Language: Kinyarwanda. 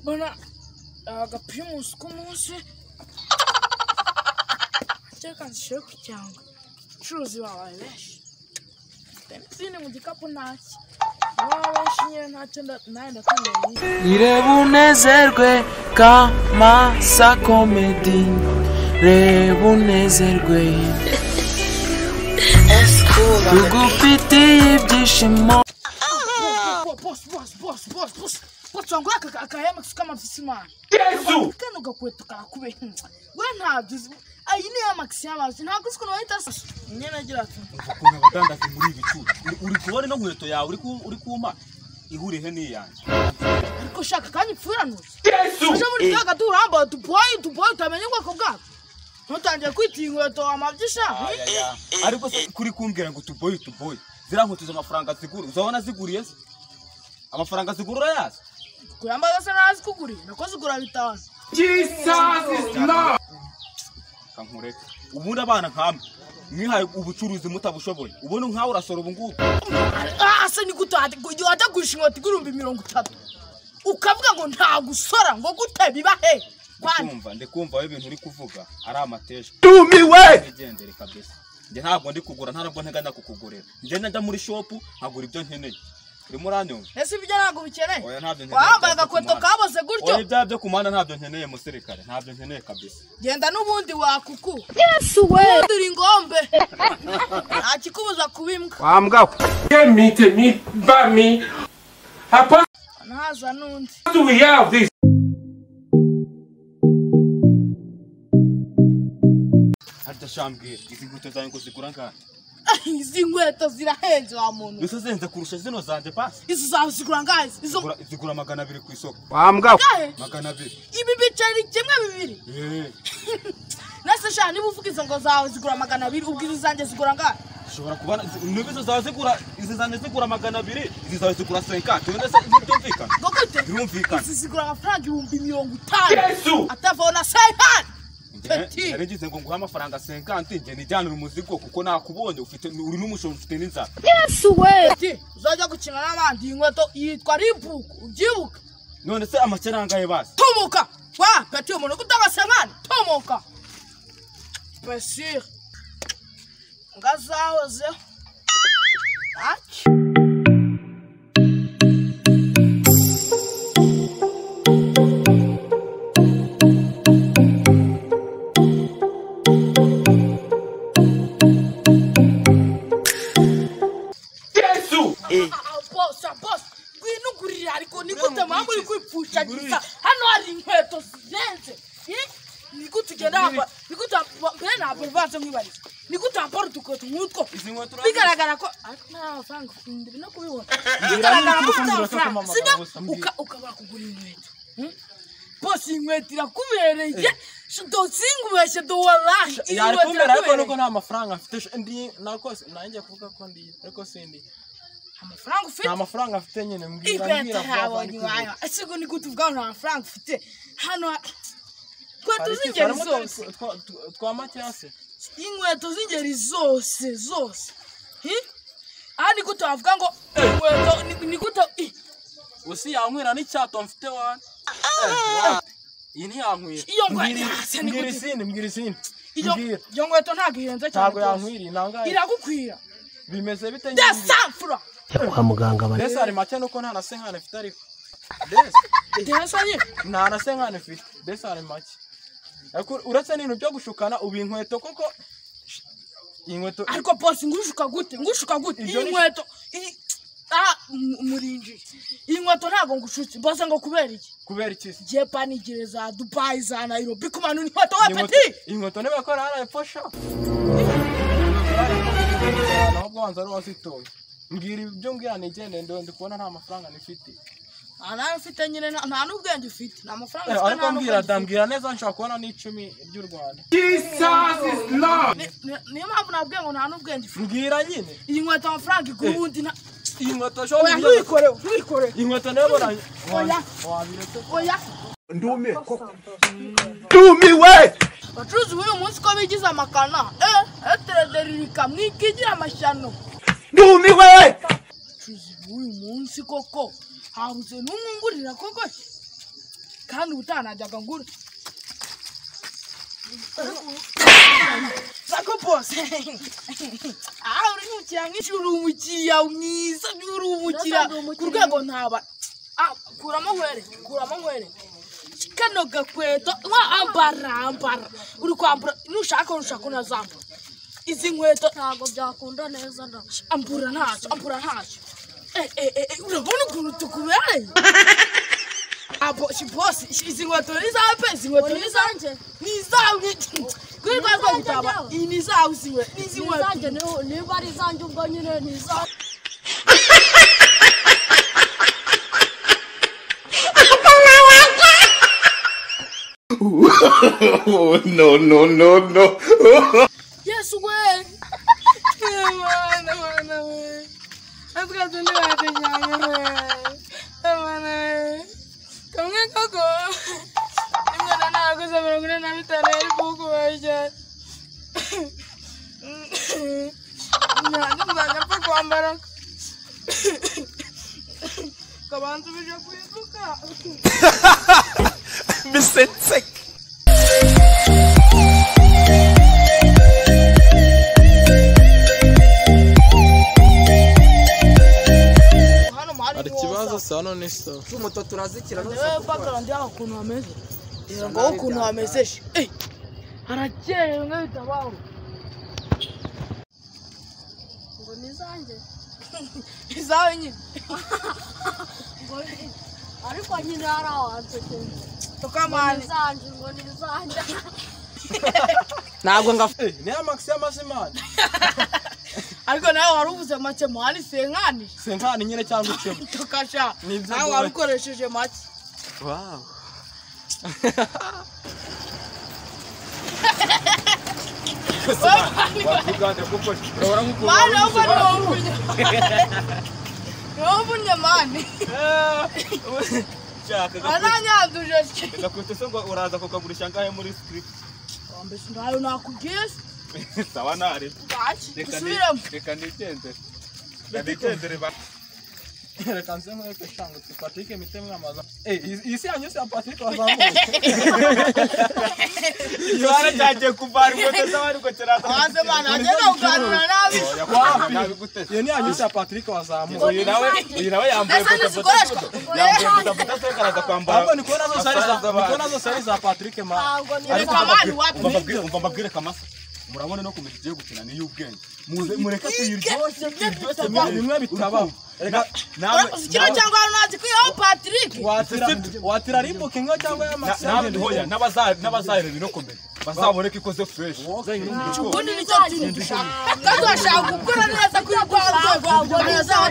bana aga primus k'umunsi reka nshire ku cyangwa abacuruzi babaye benshi emutiyene mu gikapu ntacyo baba benshi nyine ntacyo nawe ndatangaye irebe unezerwe kamasa komedi reba unezerwe tugufitiye ibyishimo bosi bosi bosi bosi bosi bosi wangura aka aka hemakisi k'amavisi mani yesu kano gakweto kakube we ntabyo uzi iyi ni hemakisi y'amazi ntabwo uzi ukuntu bahita asa nyine agira ati ukuntu abadandaza muri ibi bicucu Uri- uri kubona ino nkweto yawe uri ku- uri kuma ihuriye n'iyanjye ariko shaka kandi ipfuranuye yesu uje muri kaga turambaye utuboyi utuboyi utamenya ubwoko bwako ntutangiye kwita iyi nkweto amabyi shaka ariko se kuri kumbwira ngo utuboye utuboye ziriya nkweto izo amafaranga zigura uzabona ziguriye se amafaranga zigura urayazi kuyambaza asa naho azi kugurira nako zigura bitanu kankureke ubundi abana nkamwe mwihaye ubucuruzi mutabushoboye ubundi nkawe urasora ubu ngubu Ah, asa ni gute wajya- igihe wajya gurisha inkweto igurumbi mirongo itatu ukavuga ngo nta gusora ngo gute biba he kwani ndikumva ndikumva wowe ibintu uri kuvuga ari amateshwa tumiwe igendere kabisa njye ntabwo ndi kugura nta nubwo nteganya kukugurira njye najya muri shopu nkagura ibyo nkeneye urimo uranyumva ese ibyo ntabwo bikeneye Oya, ntabyo nkeneye. wambaye agakweto kaboze gutyo oya ibyaha byo ku muhanda ntabyo nkeneye musirikare ntabyo nkeneye kabisa genda n'ubundi wakuku yesu we uri ingombe nta kikubuza kubimbwa wambwa temite mi ba mi hapa ntaza n'undi do we have this harya shambwira izi nkweto zanjye ngo zigura ngana izi nkweto zirahenze wa muntu mbese zenze kurusha zino zanjye pasi izo zawe zigura ngahe izo Zigura- zigura magana abiri ku isoko wambwa ngahe magana abiri ibi biceri kimwe bibiri Eee, nase sha niba uvuga izo ngo zawe zigura magana abiri ubwiza zanjye zigura ngahe ushobora kubona niba izo zawe zigura izi zanjye zigura magana abiri izi zawe zigura senkati wenda se byumvikana ngo gute birumvikana izi zigura amafaranga ibihumbi mirongo itanu yesu atavaho na sayihani Peti. Njye ngize ngo nguhe amafaranga 50 njye nijyanire umuzigo kuko nakubonye ufite uri n'umushoro ufite n'inzara ati uzajya gukina n'abandi iyi nkweto yitwa ribuku ubyibuka none se amafaranga ye basi tumuka wa peti umuntu gutanga sayihani tumuka pesire ngo azahozeho ntacyo bose bose ngwino ugurira ariko ni gute mpamvu uri kwipfushagiriza hano hari inkweto zirenze Eh? ni gute ugenda wambara ni gute wa- mbere ntabwo bivanze mwibariza ni gute wambara udukweto nk'utwo izi nkweto bigaragara ko ariko nta amafaranga ndi no kubibona bigaragara ko ufite amafaranga sibyo Uka- ukabura kugura inkweto Hmm? bose iyi nkweto irakubereye dosingi ubeshye duwarani iyi nkweto yarikumera ariko nuko irakubereye nta mafaranga mfite sho- ndi nako nanjye kuvuga ko ndi ariko sindi amafaranga ufite nta mafaranga mfite nyine mbwira inkweto mbwira vuba vuba ntabonye ndi iwawe kugura. ese ngo ni gute ubwawe nta mafaranga ufite hano inkweto Hari iki- z'ingeri harimo utwo- zose twa- twa- twa matyasi inkweto z'ingeri zose zose Hmm? aha ni gute wavuga ngo inkweto ni- ni gute i- usi yankwira n'icyato mfite wane iyi ntiyankwira iyo nkweto Mbwira- hasi ni mbwira gute izindi mbwira izindi iyo mbwira iyo nkweto ntabwo ihenze cyane ntabwo rwose yankwira nangaye iragukwira bimeze bite nyine mbwira. desafura mbese hari make nuko nta na senkani mfite ariko mbese desanye nta na senkani mfite mbese hari make ariko uretse n'ibintu byo gushukana ubu inkweto koko sh- iyi nkweto ariko bose ngushuka gute ngushuka gute Ibyo iyi ni- nkweto iyi ah mu- murinjiye iyi nkweto ntabwo ngushutse bose ngo kubera iki kubera iki se jepanigire za dubayi za nairobi ku bantu n'inkweto wa Iyi nkweto- peti iyi nkweto ntibakora hariya epfo sha ahubwo wanza ari wazitoye mbwira ibyo mbwira nigende ndo ndi kubona nta mafaranga nifite nta nawe ufite nyine nta- nta n'ubwenge ufite nta mafaranga ufite ariko nta mbwira n'ubwenge da ufite mbwira neza nshobora kubona n'icumi ry'u rwanda Ni- ni- niyo mpamvu nabwiye ngo nta n'ubwenge ufite mbwira nyine iyi nkweto amafaranga igura ubundi nta iyi nkweto oya shobora ntuyikorere ntuyikorere iyi nkweto nayo bara Oya. wabiretse oya ndume bacuruzi b'uyu munsi ko bigize amakana eh eterederirika mwikigira amashyano ndumiwe bacuruzi b'uyu munsi koko habuze n'umwungurira koko kandi ubutanajyaga ngura sako bose aha uri umukiriya mwinshi uri umukiriya mwiza uri umukiriya ku rwego ntaba Ah, kuramo nkwere kuramo nkwere kano gakweto nka ambara ambara uri kwambara nushaka nushaka unazambara izi nkweto ntabwo byakunda neza na ambura ntacyo ambura ntacyo Eh, eh, eh, eh, urabona ukuntu tukubereye abo bosi izi nkweto ni izawe pe izi nkweto ni izawe izanjye ni izawe kuri rwa rwo gutaba iyi ni izawe izi nkweto ni izi nkweto ni izanjye niho- niba ari izanjye ubwo nyine ni izanjye no, no, no, no. yesu we mwana mwana we atwa tundi batujyanye we mwana we kamwe koko imwana ntaguze mirongo ine na bitanu yari kukubarya nanjye nzajya apfa kwambara kabanza ubije ku isuka hano mu hari hari ikibazo saa none sitopu niwe bakarandi yabo ukuntu hameze reba ngo wowe ukuntu hamezeje Eh, harakeye bimwe bitabaho ngo ni izanjye izawe nyine ngo ni- ariko nyine hari awansekera ni tukamane izanjye ngo ni izanjye ntabwo ngafu niya makisi y'amazimana ariko nawe wari uvuze make muhani senkani senkani nyine cyangwa ikemo tukasha Ni ibyo nawe duhe. wari ukoresheje make wawu wakuganda kuko urabona nk'ukuntu mani wumva ni wowe uvunnye ni wowe uvunnye mani ushaka aranyanduje se gakwete se ngo uraza kukagurisha angahe muri script mbese ntayo nakubwiye se sawa nare bwaki reka ni- dusubiremo reka nigendere reka nigendere ba reka nze nkwereke shangutse patrick mite mwamaza iyi si yanyu si ya patrick wazamuye ikibazo cyagiye kuvana inkweto z'abari ngo kiraza maze mani agenda kuganira nabi ntabiguteze iyo ni yanyu si ya patrick wazamuye uyu nawe uyu nawe yambaye ese ntizikoreshwa yambaye bodaboda se karaza kwambara ahubwo ni kubona zose ari za- ni kubona zose ari za patrick ma ntabwo ni reka mani wapi Mbababwire- umva mbabwire kamasa murabona no kumenya igiye gukina niyo ubwenge Muze- mureke tuyiryoshye byose bimwe bimwe bitabaho reka nawe kino cyangwa hano ntazi kwiyeho patrick watira watira ribuka inka cyangwa ya makisi nawe ntihoya n'abazayireba inokomeye bazabone ko ikoze fureshi ubundi nicyo kintu dushaka kandi urashaka gukora neza kuri rwa rwego rwa neza